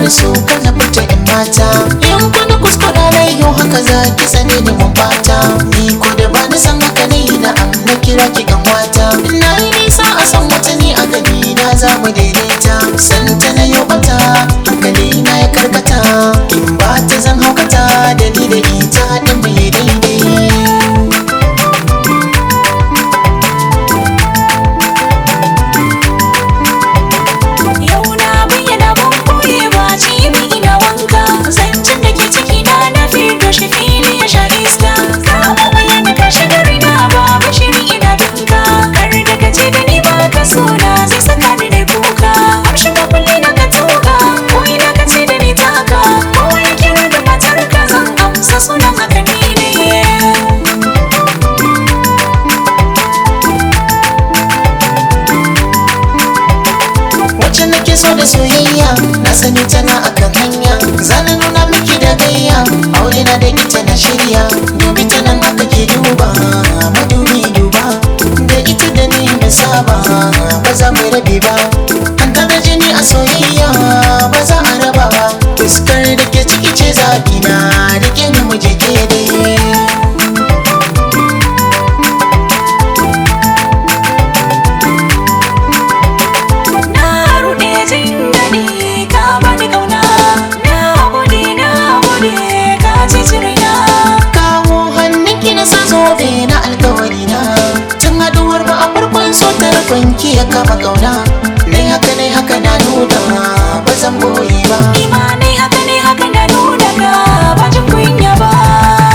so kana fita in mata in kuna kuskura na yau haka za ki sani da mun bata ni ko da ba ni san haka ne na am na kira ki kan wata na yi nisa a san wata ni a gani na za mu daidaita santa na yau bata hankali na ya karkata in ba ta zan haukata da ni da ita din mai daidai Yau na bayyana ban koye ba cibi ina wanka Zancen da ke ciki na na fito shi fili ya sha iska Kama bayyana ka shiga rina ba bashiri ina binka Kar da ka ce da ni ba ka sona zai saka ni da kuka Amshi ka kulle na ka tuka ko ina ka ce da ni taka Ko ya kira da matar ka zan amsa sunan haka ni ne wacce nake so da soyayya na sani tana akan hanya zana nuna miki da gayya aure na da ita na shirya dubi ta nan aka ke duba madubi duba da ita da ni na saba ba za mu rabe ba an kada jini a soyayya ba za a raba ba fuskar da ke ciki ce zaɓi na rike ni mu je ke dai Na ruɗe jin daɗi ka bani ƙauna Na gode na gode ka ci cirina kawo hannunki na sa zobe na alkawari na tun haduwar mu a farkon so tarkonki ya kama kauna nai haka nai haka na nuna ba zan boye ba Imanai haka ne haka na nuna ka ba jin kunya ba